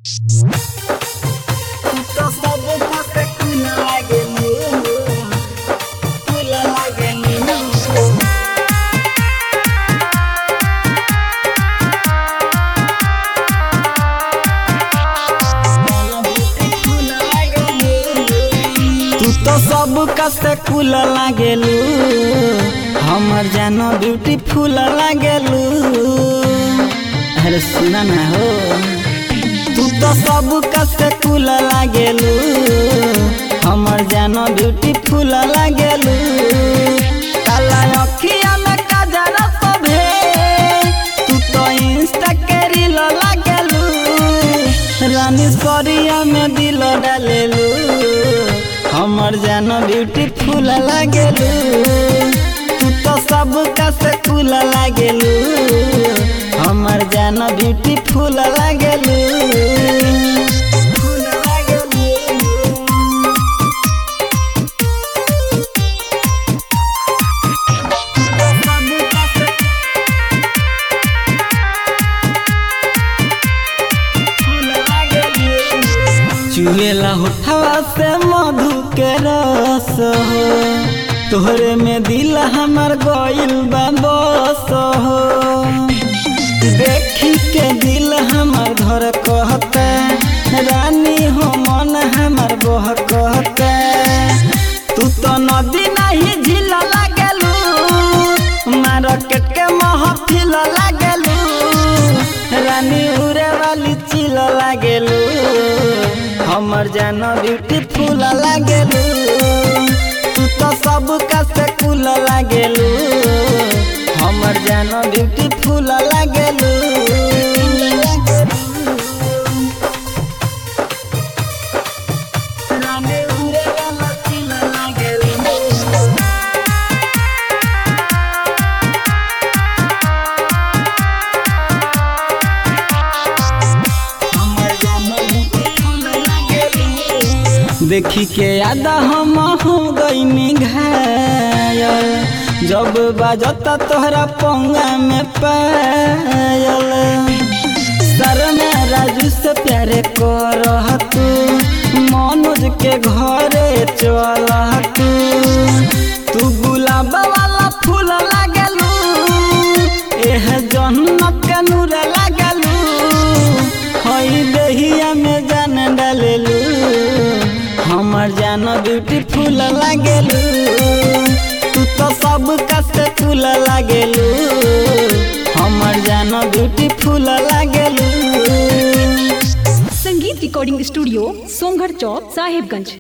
तो सब फसे कुल लागेलू कुल लागेलू तू तो सब कसे कुल लागेलू हमर जानो ब्यूटीफुल लागेलू अरे सुना ना हो तू तो सब कसे कुल लागेलू हमर जानो ब्यूटीफुल लागेलू काला अखिया में काजरा सभे तू तो इंस्टा के रील लागेलू रानी सरिया में दिल डालेलू हमर जानो ब्यूटीफुल लागेलू तू तो सब से कुल लागेलू हमर जानो ब्यूटीफुल लागेलू फूल लागेलू चुएला होठवा से मधु के रस हो तोहरे में दिल हमर गइल बा बस हो देखी के दिल हमर घर कहते रानी हो मन हमर बह कहते तू तो नदी नहीं झील लागेलू मार्केट के महफिल लागेलू रानी उड़े वाली चिल लागेलू हमर जानो ब्यूटीफुल लागेलू तू तो सब से कुल लागेलू हमर जानो ब्यूटीफुल लागेलू रानी उड़े वाला चिल लागेलू देखी के यादा हम हो गईनी घायल जब बाजता तोहरा पंगा में पायल सर में राजू से प्यारे कर तू मनोज के घरे चल तू तू गुलाब वाला फूल लागलू एह जन्नत के नूर लागलू हई दहिया में जान डालेलू हमर जान ब्यूटीफुल लागेलू तू तो सब से फूल लागेलू हमर जान ब्यूटीफुल लागेलू संगीत रिकॉर्डिंग स्टूडियो सोमगढ़ चौक साहिबगंज